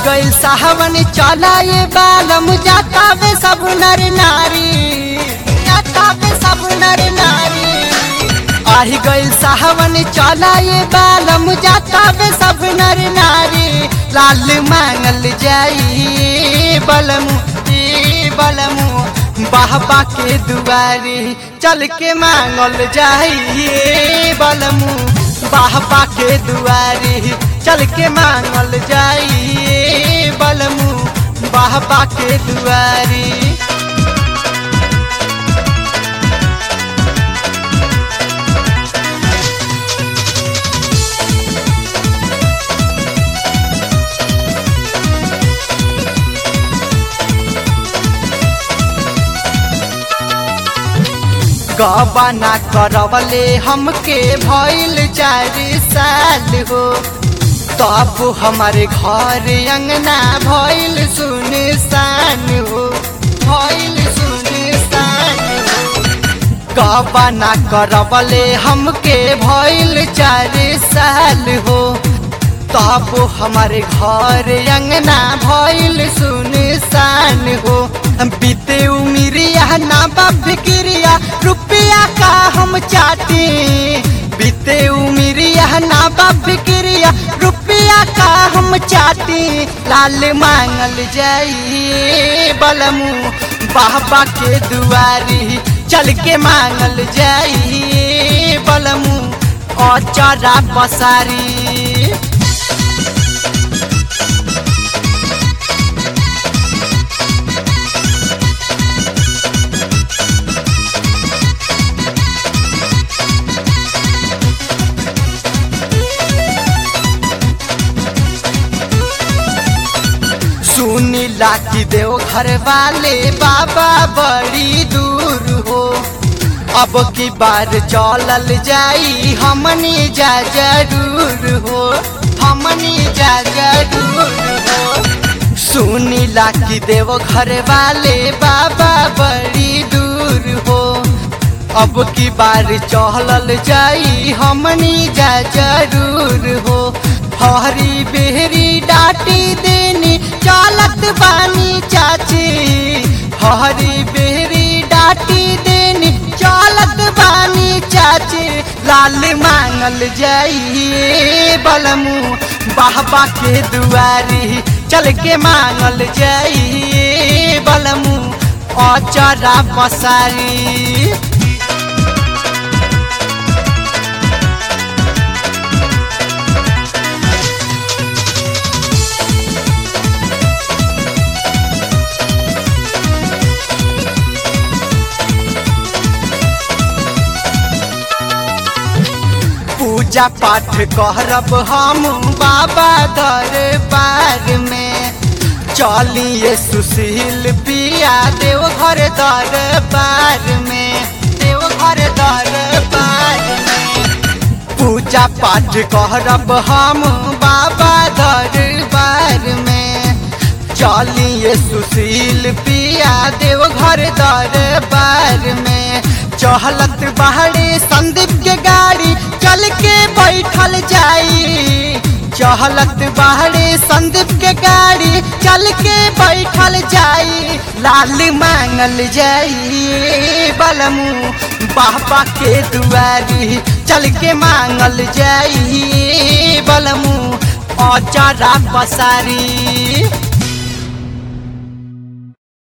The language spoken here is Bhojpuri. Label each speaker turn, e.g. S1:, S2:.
S1: गइल साहवन चलाए बालम जातावे सब नर नारी जातावे सब नर नारी आही गइल साहवन चलाए बालम जातावे सब नर नारी लाल मांगल जाई बलमु ई बलमु बाहबा के दुआरी चल के मांगल जाई बलमु बाहबा के दुआरी चल के मांगल जाई बलमु बाहबा के दुआरी गबना करवले हमके भइल चार साल हो तब हमारे घर अंगना भइल सुनसान हो भइल सुनसान हो गबना करवले हमके भइल चार साल हो तब हमारे घर अंगना भइल सुनसान हो बीते उमिरिया ना फिक्रिया रुपया का हम चाहते बीते उमिरिया ना फिक्रिया रुपया का हम चाहते लाल मांगल जाई बलमू बाबा के दुआरी चल के मांगल जाई बलमू अचरा पसारी सुनी लाठी देव घर वाले बाबा बड़ी दूर हो अब की बार चलल जाई हमनी जा जरूर हो हमनी जा जरूर हो सुनी लाठी देव घर वाले बाबा बड़ी दूर हो अब की बार चहलल जाई हमनी जा जरूर हो हरी बेहरी डाटी देनी चालत बानी चाची हरी बेहरी डाटी देनी चालत बानी चाची लाल मांगल जाई बलमू बाबा के दुआरी चल के मांगल जाई बलमू अचरा पसारी पूजा पाठ करब हम बाबा दरबार में चलिए सुशील पिया देव घर दरबार में देव घर दरबार में पूजा पाठ करब हम बाबा दरबार में चलिए सुशील पिया देव घर दरबार में चहलत बाहरे संदीप के गाड़ी चल के बैठल जाई चहलत बाहरे संदीप के गाड़ी चल के बैठल जाई लाल मांगल जाई बलमू बाबा के दुआरी चल के मांगल जाई बलमू औचारा पसारी